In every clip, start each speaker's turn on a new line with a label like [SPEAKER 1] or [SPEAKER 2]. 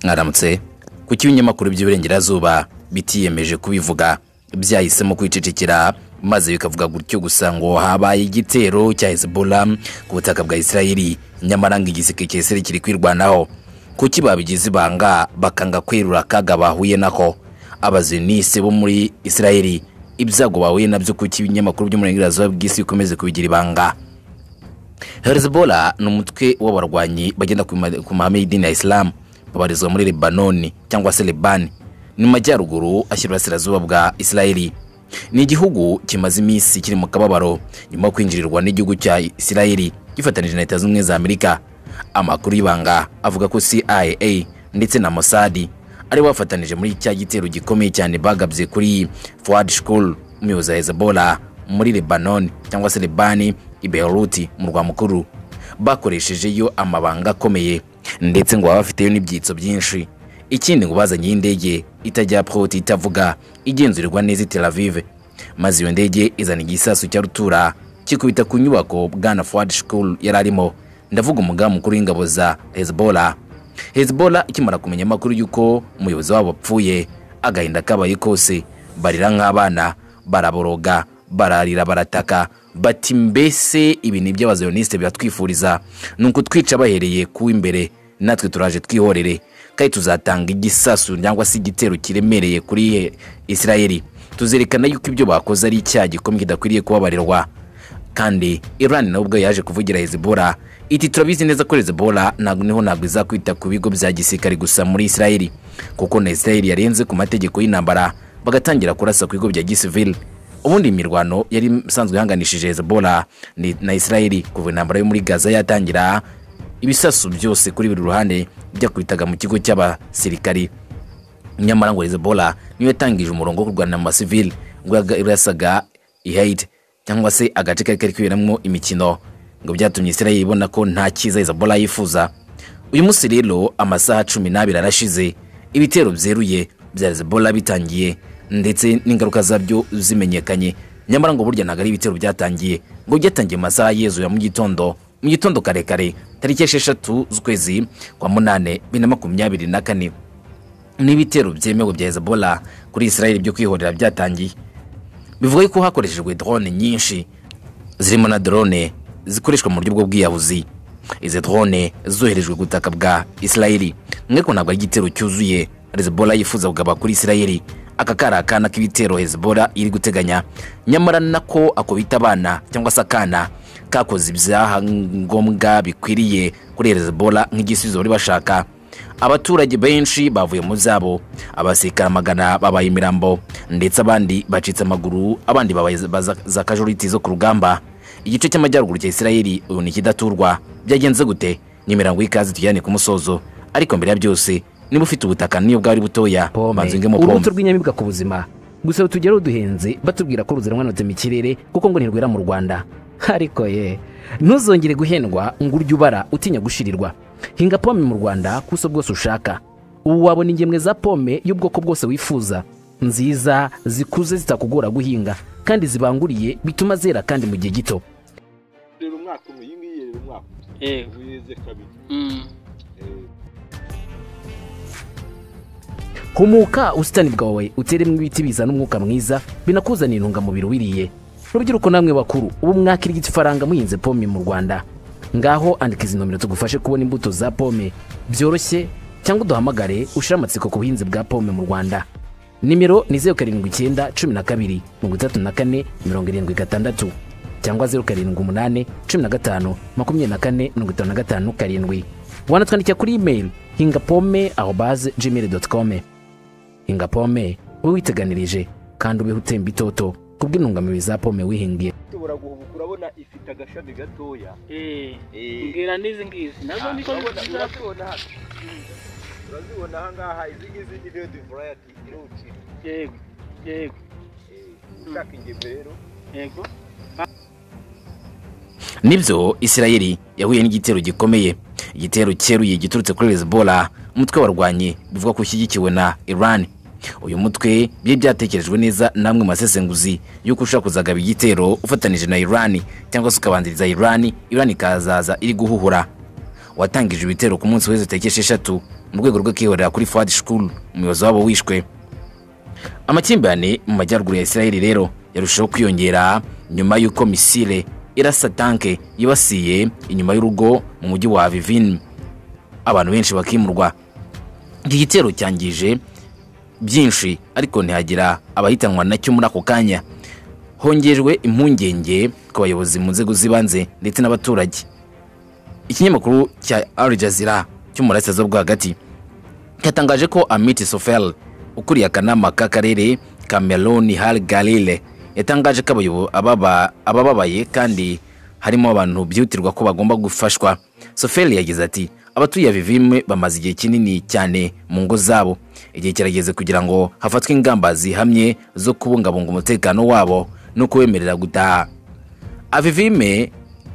[SPEAKER 1] mwaramutse ku kinyamakuru by'iburengerazuba bitiyemeje kubivuga byahisemo kwicecekera maze bikavuga gutyo gusa ngo habaye igitero cya hezbollah ku butaka bwa israeli nyamara ngo igiseke cya israeli kiri kwirwanaho kuki babigize ibanga bakanga kwerura akaga bahuye nako abazenise bo muri israeli ibyago bahuye nabyo kuki ibinyamakuru by'umurengerazuba bw'isi bikomeze kubigira ibanga hezbollah ni umutwe w'abarwanyi bagenda ku ma- ku mahame y'idini ya isilamu babarizwa muri lebanoni cyangwa se lebani ni mu majyaruguru ashyira uburasirazuba bwa israeli ni igihugu kimaze iminsi kiri mu kababaro nyuma yo kwinjirirwa n'igihugu cya israeli gifatanije na leta zunze ubumwe za amerika amakuru y'ibanga avuga ko cia ndetse na mosadi ari bafatanije muri cya gitero gikomeye cyane bagabye kuri fuad shkul umuyobozi wa hezbollah muri lebanoni cyangwa se lebani i beruti mu rwa mukuru bakoreshejeyo amabanga akomeye ndetse ngo baba bafiteyo n'ibyitso byinshi ikindi ngo bazanyeyo indege itajya proti itavuga igenzurirwa neza i Tel Aviv maze iyo ndege izana igisasu cya rutura kikubita ku nyubako bwana fuad shkul yari arimo ndavuga umugambi mukuru w'ingabo za hezbollah hezbollah ikimara kumenya amakuru y'uko umuyobozi wabo apfuye agahinda kabaye kose barira nk'abana baraboroga bararira barataka bati mbese ibi ni iby'abazayoniste biratwifuriza ni ukutwica bahereye ku w'imbere natwe turaje twihorere kandi tuzatanga igisasu cyangwa se igitero kiremereye kuri he- israeli tuzerekana yuko ibyo bakoze ari icyaha gikomeye kidakwiriye kubabarirwa kandi iran nawe ubwo yaje kuvugira hezbollah iti turabizi neza ko hezbollah ntabwo niho ntabwo izakwita ku bigo bya gisirikare gusa muri israeli kuko na israeli yarenze ku mategeko y'intambara bagatangira kurasa ku bigo bya gisivili ubundi imirwano yari isanzwe ihanganishije hezbollah ni- na israeli kuva intambara yo muri gaza yatangira ibisasu byose kuri buri ruhande byakubitaga mu kigo cy'abasirikari nyamara ngo hezbollah niyo yatangije umurongo wo kurwana amasivili ubwo yaga- yasaga ihaiti cyangwa se agace kari kari kuberamo imikino ngo byatumye israel ibona ko nta cyiza hezbollah yifuza uyu munsi rero amasaha cumi n'abiri arashize ibitero byeruye bya hezbollah bitangiye ndetse n'ingaruka zabyo zimenyekanye nyamara ngo burya ntabwo ari ibitero byatangiye ngo byatangiye mu masaha yezu ya mu gitondo mu gitondo karekare tariki esheshatu z'ukwezi kwa munane bibiri na makumyabiri na kane n'ibitero byemewe bya hezbollah kuri israel byo kwihorera byatangiye bivuga yuko hakoreshejwe drone nyinshi zirimo na drone zikoreshwa mu buryo bw'ubwiyahuzi izi drone zoherejwe ku butaka bwa israel mweko ntabwo ari igitero cyuzuye hezbollah yifuza kugaba kuri israel aka kari akana k'ibitero hezbollah iri guteganya nyamara nako akubita abana cyangwa se akana kakoze ibyaha ngombwa bikwiriye kuri hezbollah nk'igisubizo bari bashaka abaturage benshi bavuye mu zabo abasikara magana babaye imirambo ndetse abandi bacitse amaguru abandi babaye za- baza- za kajuriti zo ku rugamba igice cy'amajyaruguru cya israeli ubu ni ikidaturwa byagenze gute n'imirango y'ikaze tujyane ku musozo ariko mbere ya byose niba ufite ubutaka niyo bwari butoya banza ungemo
[SPEAKER 2] urubuto
[SPEAKER 1] pome
[SPEAKER 2] rw'inyamibwa ku buzima gusa tugera ruduhenze batubwira ko ruzirananutse mu kirere kuko ngo ntirwera mu rwanda ariko ye ntuzongere guhendwa ngo urye ubara utinya gushirirwa hinga pome mu rwanda ku buso bwose ushaka ubu wabona ingemwe za pome y'ubwoko bwose wifuza nziza zikuze zitakugora guhinga kandi zibanguriye bituma zera kandi mu gihe gito
[SPEAKER 3] rero umwaka umwe iyi ngiyi rero umwaka umwe
[SPEAKER 4] yewe
[SPEAKER 3] weze kabiri
[SPEAKER 4] Mm.
[SPEAKER 3] Eh,
[SPEAKER 2] humuka ubusitani bwawe uteremo ibiti bizana umwuka mwiza binakuzanira intungamubiri wiriye rubyiruko namwe bakuru ubu mwakirigita ifaranga muhinze pome mu rwanda ngaho andika izi nomero tugufashe kubona imbuto za pome byoroshye cyangwa uduhamagare ushire amatsiko ku buhinzi bwa pome mu rwanda nimero ni zeru karindwi icyenda cumi na kabiri mirongo itatu na kane mirongo irindwi gatandatu cyangwa zeru karindwi umunani cumi na gatanu makumyabiri na kane mirongo itanu na gatanu karindwi wanatwandikira kuri imeri hinga pome aho baze gmail doti kome hinga pome wowe witeganirije kandi ubeho utemba itoto kubw'intungamubiri za pome wihingiye
[SPEAKER 3] ushobora guhubuka urabona ifite agashami gatoya
[SPEAKER 4] Eh,
[SPEAKER 3] Eh.
[SPEAKER 4] mbwira n'izi ngizi nazo niko
[SPEAKER 3] urabona
[SPEAKER 4] nziza
[SPEAKER 3] urazibona hano urazibona aha ngaha izi ngizi ni redi varayati irucira
[SPEAKER 4] yego yego
[SPEAKER 3] ushaka ingemwe rero
[SPEAKER 4] yego
[SPEAKER 1] nibyo israeli yahuye n'igitero gikomeye igitero cyeruye giturutse kuri hezbollah umutwe warwanye bivuga ko ushyigikiwe na iran uyu mutwe byari byatekerejwe neza namwe mu masesenguzi y'uko ushobora kuzagaba igitero ufatanije na iran cyangwa se ukabanziriza iran iran ikazaza iri guhuhura watangije ibitero ku munsi w'izo tariki esheshatu mu rwego rwo kwihorera kuri fuad shukuru umuyobozi wabo wishwe amakimbirane mu majyaruguru ya isirayeli rero yarushaho kwiyongera nyuma y'uko misile irasa tanke yibasiye inyuma y'urugo mu mujyi wa avivini abantu benshi bakimurwa iki gitero cyangije byinshi ariko ntihagira abahitanwa nacyo muri ako kanya hongejwe impungenge ku bayobozi mu nzego z'ibanze ndetse n'abaturage ikinyamakuru cya Al Jazeera cyo mu burasirazuba bwo hagati cyatangaje ko amit sofel ukuriye akanama k'akarere ka meloni har galile yatangaje ko abayobo- ababa- abababaye kandi harimo abantu byihutirwa ko bagomba gufashwa sofel yagize ati abatuye avivimwe bamaze igihe kinini cyane mu ngo zabo igihe kirageze kugira ngo hafatwe ingamba zihamye zo kubungabunga umutekano wabo no kubemerera gutaha avivime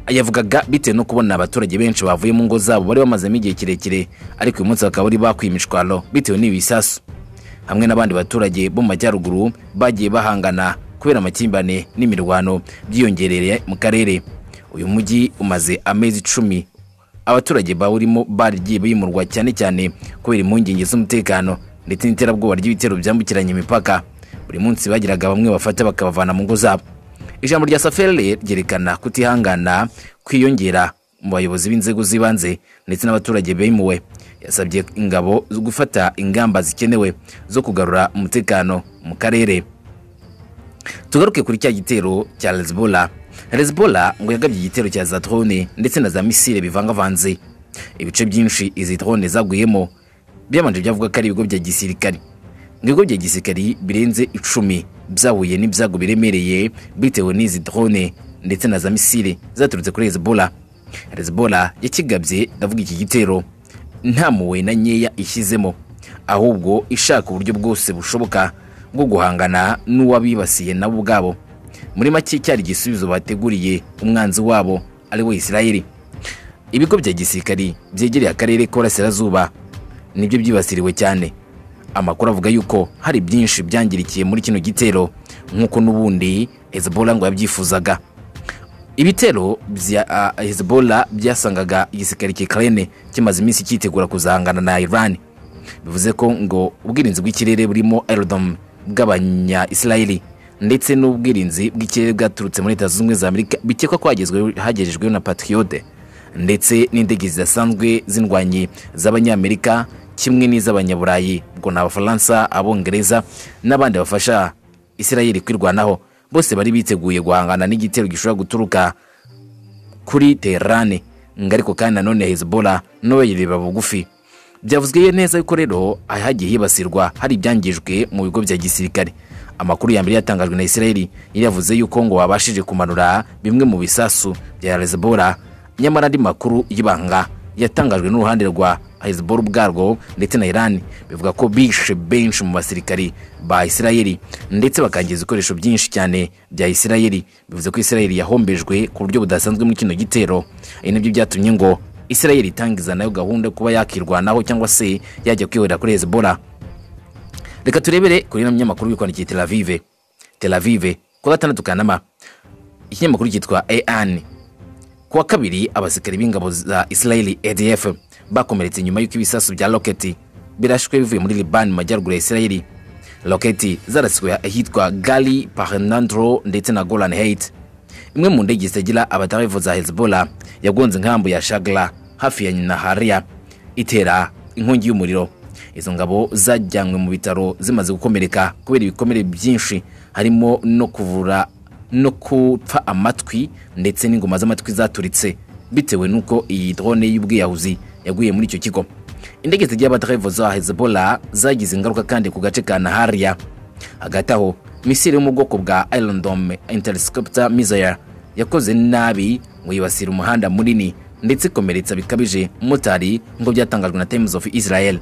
[SPEAKER 1] yavugaga bitewe no kubona abaturage benshi bavuye mu ngo zabo bari bamazemo igihe kirekire ariko uyu munsi bakaba bari bakwiye imishwaro bitewe n'ibisasu hamwe n'abandi baturage bo mu majyaruguru bagiye bahangana kubera amakimbirane n'imirwano byiyongereye mu karere uyu mujyi umaze amezi icumi abaturage bawurimo baragiye bimurwa cyane cyane kubera impungenge z'umutekano ndetse n'iterabwoba ry'ibitero byambukiranya imipaka buri munsi bagiraga bamwe bafata bakabavana mu ngo zabo ijambo rya safere ryerekana kutihangana kwiyongera mu bayobozi b'inzego z'ibanze ndetse n'abaturage bimuwe yasabye ingabo zo gufata ingamba zikenewe zo kugarura umutekano mu karere tugaruke kuri cya gitero cya hezbollah hezbollah ngo yagabye igitero cya za drone ndetse na za misile bivangavanze ibice byinshi izi drone zaguyemo byabanje byavuga ko ari ibigo bya gisirikari ngo ibigo bya gisirikari birenze icumi byahuye n'ibyago biremereye bitewe n'izi drone ndetse na za misile zaturutse kuri hezbollah hezbollah yakigabye ndavuga iki gitero nta muwe na nkeya ishyizemo ahubwo ishaka uburyo bwose bushoboka bwo guhangana n'uwabibasiye nabo ubwabo muri make cyari igisubizo bateguriye umwanzi wabo ari we isirayeli ibigo bya gisirikari byegereye akarere k'uburasirazuba nibyo byibasiriwe cyane amakuru avuga yuko hari byinshi byangirikiye muri kino gitero nk'uko n'ubundi hezbollah ngo yabyifuzaga ibitero bya ah, hezbollah byasangaga igisirikare cy'ikarene kimaze iminsi cyitegura kuzahangana na iran bivuze ko ngo ubwirinzi bw'ikirere burimo aerodom bw'abanya isirayeli ndetse n'ubwirinzi bw'ikirere bwaturutse muri leta zunze ubumwe za amerika bikekwa ko hagezweho- hagejejweho na patriote ndetse n'indege zidasanzwe z'indwanyi z'abanyamerika kimwe n'iz'abanyaburayi ubwo ni abafaransa abongereza n'abandi bafasha isirayeli kwirwanaho bose bari biteguye guhangana n'igitero gishobora guturuka kuri terane ariko kandi nanone hezbollah n'abayireba bugufi byavuzwe neza yuko rero hagiye hibasirwa hari ibyangijwe mu bigo bya gisirikare amakuru ya mbere yatangajwe na isirayeli yari yavuze yuko ngo babashije kumanura bimwe mu bisasu bya hezbollah nyamara andi makuru y'ibanga yatangajwe n'uruhande rwa hezbollah ubwarwo ndetse na iran bivuga ko bishe benshi mu basirikari ba isirayeli ndetse bakangiza ibikoresho byinshi cyane bya isirayeli bivuze ko isirayeli yahombejwe ku buryo budasanzwe muri kino gitero ibi nibyo byatumye ngo isirayeli itangiza nayo gahunda yo kuba yakirwanaho cyangwa se yajya kwihorera kuri hezbollah reka turebere kuri ino minyamakuru wikwandikiye tel avive tel avive kuwa gatandatu kanama ikinyamakuru cyitwa an ku wa kabiri abasirikari b'ingabo za isirayeli adf bakomeretse nyuma y'uko ibisasu bya roketi birashwe bivuye muri libani mu majyaruguru ya isirayeli roketi zaraswe ahitwa gali parenandro ndetse na golan hate imwe mu ndege zitagira abadarevu za hezbollah yagonze inkambu ya shagla hafi ya nahariya itera inkongi y'umuriro izo ngabo zajyanywe mu bitaro zimaze gukomereka kubera ibikomere byinshi harimo no kuvura no gupfa amatwi ndetse n'ingoma z'amatwi zaturitse bitewe n'uko iyi drone y'ubwiyahuzi yaguye muri icyo kigo indege zigira abadarevu za hezbollah zagize ingaruka kandi ku gace ka nahariya hagati aho misiri yo mu bwoko bwa irondome interiscopta mizaya yakoze nabi ngo yibasira umuhanda munini ndetse ikomeretsa bikabije umumotari nk'uko byatangajwe na times of israel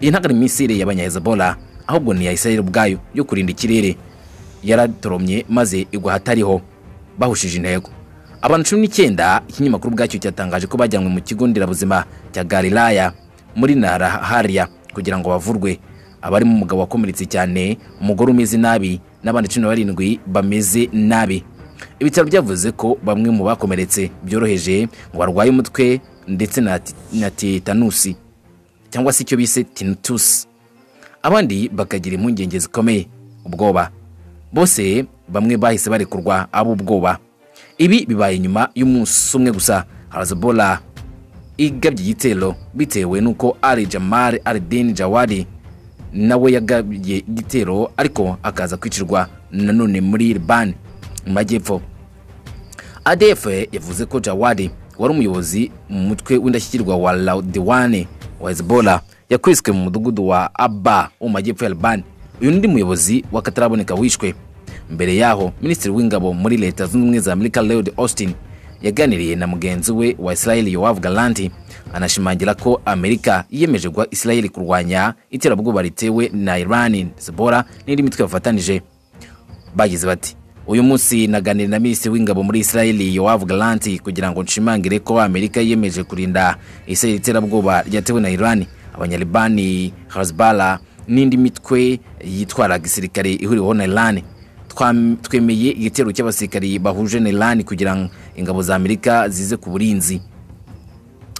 [SPEAKER 1] iyi ntabwo ari misiri y'abanyahezebola ahubwo ni iya israel ubwayo yo kurinda ikirere yaratoromye maze igwa ahatariho bahushije intego abantu cumi n'icyenda ikinyamakuru ubwacyo cyatangaje ko bajyanywe mu kigo nderabuzima cya galilaya muri narahariya kugira ngo bavurwe abarimo umugabo wakomeretse cyane umugore umeze nabi n'abandi cumi na barindwi bameze nabi ibitaro byavuze ko bamwe mu bakomeretse byoroheje ngo barwaye umutwe ndetse na ti- na tetanusi cyangwa se icyo bise tinitusi abandi bakagira impungenge zikomeye ubwoba bose bamwe bahise barekurwa abo ubwoba ibi bibaye nyuma y'umunsi umwe gusa harazabola igabye igitero bitewe n'uko ari jamari arideni jawari nawe yagabye igitero ariko akaza kwicirwa nanone muri libani mu majyepfo adf yavuze ko jawari wari umuyobozi mu mutwe w'indashyikirwa wa laudiwane wa hezbollah yakwiswe mu mudugudu wa aba wo mu majyepfo ya libani uyu n'undi muyobozi w'akataraboneka wishwe mbere yaho minisitiri w'ingabo muri leta zunze ubumwe za amerika lloyd austin yaganiriye na mugenzi we wa israel yowav galanti anashimangira ko amerika yiyemeje guha israel kurwanya iterabwoba ritewe na iran zibora n'indi mitwe bafatanije bagize bati uyu munsi naganira na minisitiri w'ingabo muri israel yowav galanti kugira ngo nshimangire ko amerika yiyemeje kurinda israel iterabwoba ryatewe na iran abanyalibani hezbollah n'indi mitwe yitwara gisirikare ihuriweho na iran Twam- twemeye igitero cy'abasirikari bahuje na iran kugira ngo ingabo za amerika zize ku burinzi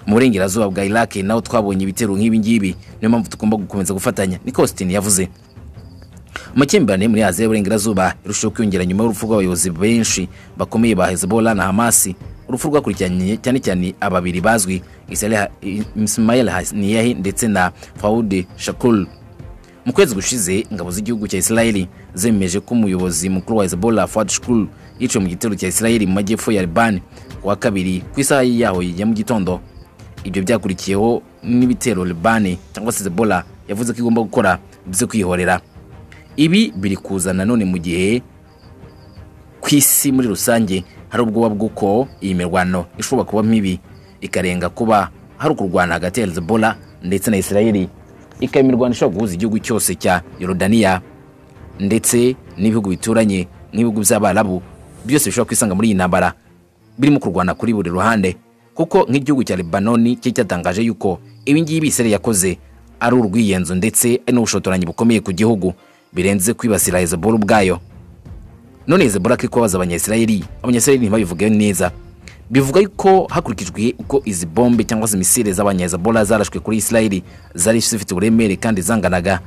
[SPEAKER 1] mu burengerazuba bwa iraq naho twabonye ibitero nk'ibi ngibi niyo mpamvu tugomba gukomeza gufatanya niko austin yavuze amakimbirane muri aziya y'uburengerazuba irushaho kwiyongera nyuma y'urupfu rw'abayobozi benshi bakomeye ba hezbollah na hamasi urupfu rwakurikiranye cyane cyane ababiri bazwi Israel- ismail haniyahi ndetse na faude shakul mu kwezi gushize ingabo z'igihugu cya israeli zemeje ko umuyobozi mukuru wa hezbollah fuad shukuru yiciwe mu gitero cya israeli mu majyepfo ya libani ku wa kabiri ku isaha yaho ya mu gitondo ibyo byakurikiyeho n'ibitero libani cyangwa se hezbollah yavuze ko igomba gukora byo kwihorera ibi biri kuza nanone mu gihe ku isi muri rusange hari ubwoba bw'uko iyi mirwano ishobora kuba mibi ikarenga kuba hari ukurwana hagati ya hezbollah ndetse na israeli ikaba imirwano ishobora guhuza igihugu cyose cya yorodaniya ndetse n'ibihugu bituranye nk'ibihugu by'abarabu byose bishobora kwisanga muri iyi ntambara birimo kurwana kuri buri ruhande kuko nk'igihugu cya libanoni cye cyatangaje yuko ibi ngibi isirayeli yakoze ari urw'iyenzo ndetse ari n'ubushotoranyi bukomeye ku gihugu birenze kwibasira hezebora ubwayo none hezebora ko kubabaza abanyayisirayeli abanyayisirayeli ntibabivuge neza bivuga yuko hakurikijwe uko izi bombe cyangwa se misile z'abanyayizabora zarashwe kuri isirayeli zari zifite uburemere kandi zanganaga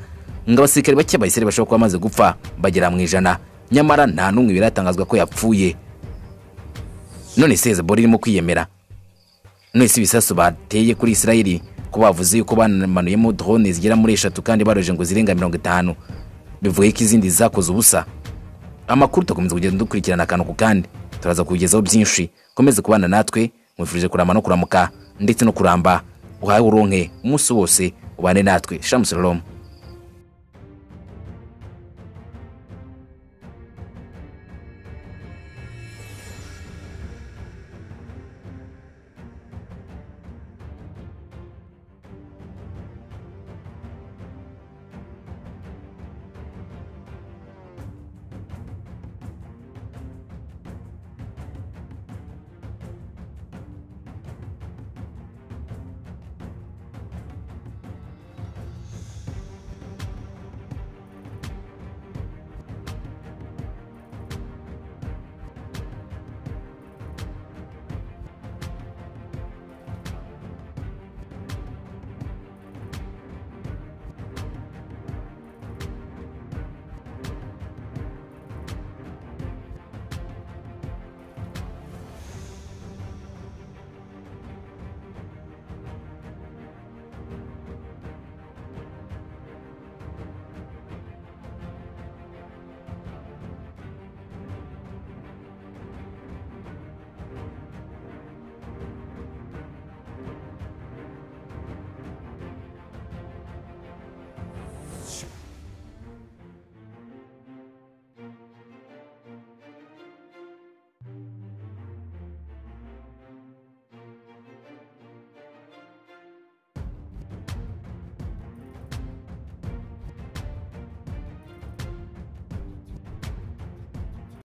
[SPEAKER 1] ngo abasirikare bake bayisirayeli bashobora kuba bamaze gupfa bagera mu ijana nyamara nta n'umwe biratangazwa ko yapfuye none se hezebora irimo kwiyemera none si ibisasu bateye kuri isirayeli ko bavuze yuko banamanuyemo drone zigera muri eshatu kandi baroje ngo zirenga mirongo itanu bivuga ko izindi zakoze ubusa amakuru tugakomeza kugenda dukurikirana akantu ku kandi turaza kugezaho byinshi komeze kubana natwe mwifurije kuramba no kuramuka ndetse no kuramba uhaye uronke umunsi wose ubane natwe shamusoromu